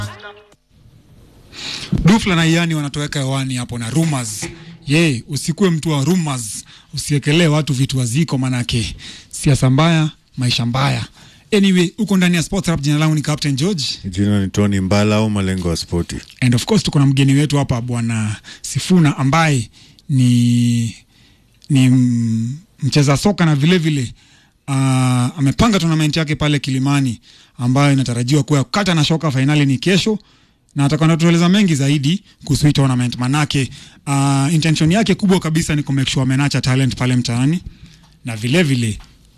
Dufla na Iani wanatoweka hewani hapo na rumors. Ye, usikuwe mtu wa rumors, usiekelee watu vitu waziko, manake siasa mbaya, maisha mbaya. Anyway, uko ndani ya Sports Rap. Jina langu ni Captain George Jina ni Tony Mbala au malengo ya spoti. and of course tuko na mgeni wetu hapa bwana Sifuna ambaye ni ni m- mcheza soka na vile vile uh, amepanga tournament yake pale Kilimani ambayo inatarajiwa kuwa kata na shoka. Fainali ni kesho na atakuwa anatueleza mengi zaidi kuhusu hii tournament, manake uh, intention yake kubwa kabisa ni kumake sure amenacha talent pale mtaani na vile vile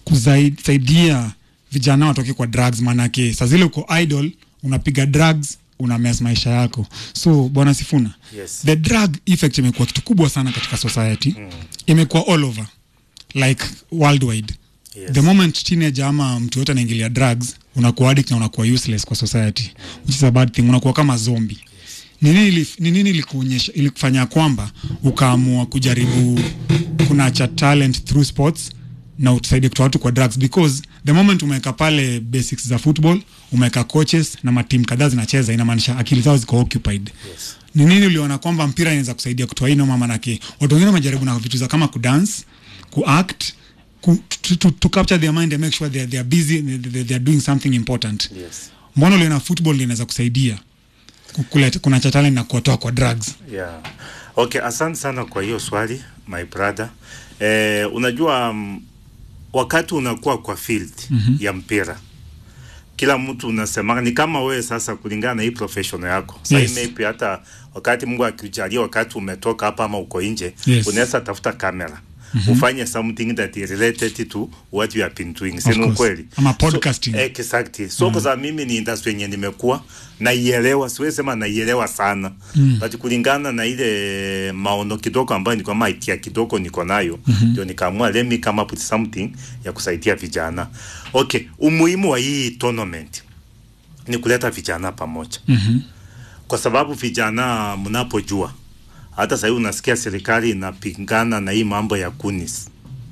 kusaidia vijana watoke kwa drugs, manake saa zile uko idol unapiga drugs una mess maisha yako. So bwana Sifuna, Yes. the drug effect imekuwa kitu kubwa sana katika society mm. imekuwa all over like worldwide Yes. the moment teenager ama mtu yote anaingilia drugs unakuwa addict na unakuwa useless kwa society which is a bad thing unakuwa kama zombie ni nini ili- ni nini ilikuonyesha ilikufanya kwamba ukaamua kujaribu kunacha talent through sports na utusaidie kutoa watu kwa drugs because the moment umeweka pale basics za football umeweka coaches na matimu kadhaa zinacheza inamaanisha akili zao ziko occupied Yes. ni nini uliona kwamba mpira inaweza kusaidia kutoa hii noma? Manake watu wengine wamejaribu na vitu za kama kudance, kuact, ku, to, to, to capture their mind and make sure they are, they are busy they, they, they are doing something important. Yes. Mbona uliona football inaweza kusaidia ku- kuleta kuna cha talent na kuwatoa kwa drugs? Yeah. Okay, asante sana kwa hiyo swali my brother. Eh, unajua um, wakati unakuwa kwa field mm-hmm. ya mpira kila mtu unasema ni kama wewe sasa, kulingana na hii profession yako sasa Yes. maybe hata wakati Mungu akikujalia, wakati umetoka hapa ama uko nje Yes. unaweza tafuta kamera mm-hmm. ufanye something that is related to what you have been doing, si ni course. ukweli? Ama podcasting. So, exactly. So kwa sababu mimi ni industry yenye nimekuwa naielewa, siwezi sema naielewa sana mm. but kulingana na ile maono kidogo ambayo niko ama idea kidogo niko nayo ndio mm-hmm. nikaamua let me come up with something ya kusaidia vijana. Okay, umuhimu wa hii tournament ni kuleta vijana pamoja mm-hmm. kwa sababu vijana mnapojua hata sahii unasikia serikali inapingana na hii mambo ya kunis